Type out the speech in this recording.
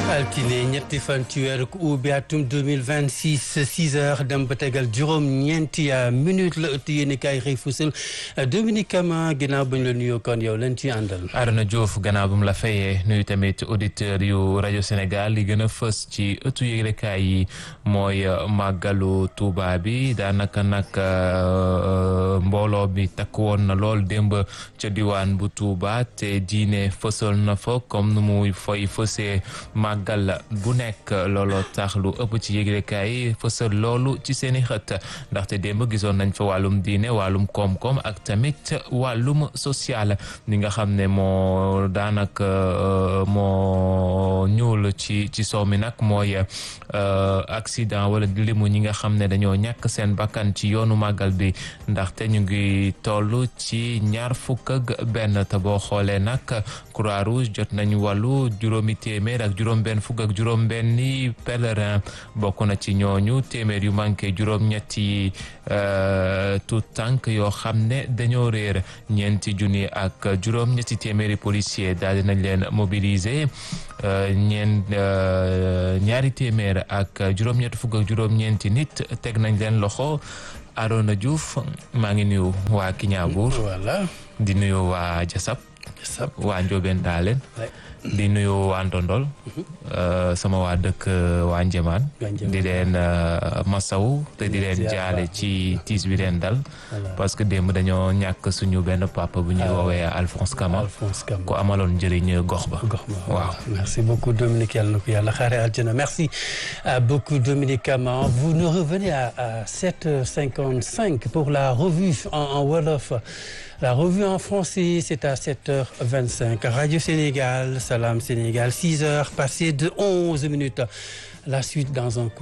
altine ñetti fan ci weeru ubbi atum 2026 6 heures dem ba tegal juróom ñeenti minute la ëtt yéen i kaay xëy fusal Dominique Kama ginnaaw bañ la nuyoo kon yow leen ci àndal Arona Diouf gannaaw bu mu la fayee nuyu tamit auditeurs yu rajo Sénégal li gën a fës ci ëttu yëglekaay yi mooy màggalu Touba bi daanaka nag mbooloo bi takk woon na lool démb ca diwaan bu Touba te diine fësal na fa comme nu muy fay fësee màggal bu nekk looloo tax lu ëpp ci yëglekaay yi fësal loolu ci seeni xët ndaxte démb gisoon nañ fa wàllum diine wàllum koom-koom ak tamit wàllum social ni nga xam ne moo daanaka moo ñuul ci ci soow mi nag mooy accident wala limu ñi nga xam ne dañoo ñàkk seen bakkan ci yoonu màggal bi ndaxte ñu ngi toll ci ñaar fukk ak benn te boo xoolee nag croix rouge jot nañu wàllu juróomi téeméer ak juróom benn fukk ak juróom benni pèlerin bokk na ci ñooñu téeméer yu manqué juróom ñetti tout tànk yoo xam ne dañoo réer ñeenti junni ak juróom ñetti téeméeri policier daal dinañ leen mobiliser ñeen ñaari téeméer ak juróom-ñetti fukk ak juróom-ñeenti nit teg nañ leen loxo Arona Diouf maa ngi nuyu waa Kiñaabuur voilà di nuyu waa Jasab Jasab waa Njoobeen Daalen di nuyu waa Ndondol sama waa dëkk waa Njëmaan di leen masaw te di leen jaale ci tiis bi leen dal parce que démb dañoo ñàkk suñu benn papa bu ñuy woowee Alphonse Kama ku amaloon njëriñ gox ba waaw merci beaucoup Dominique yàlla na ko yàlla xaare aljana merci beaucoup Dominique Kama vous nous revenez à à 7h55 pour la revue en, en wolof La revue en français, c'est à 7h25. Radio Sénégal, Salam Sénégal, 6h passées de 11 minutes. La suite dans un coup.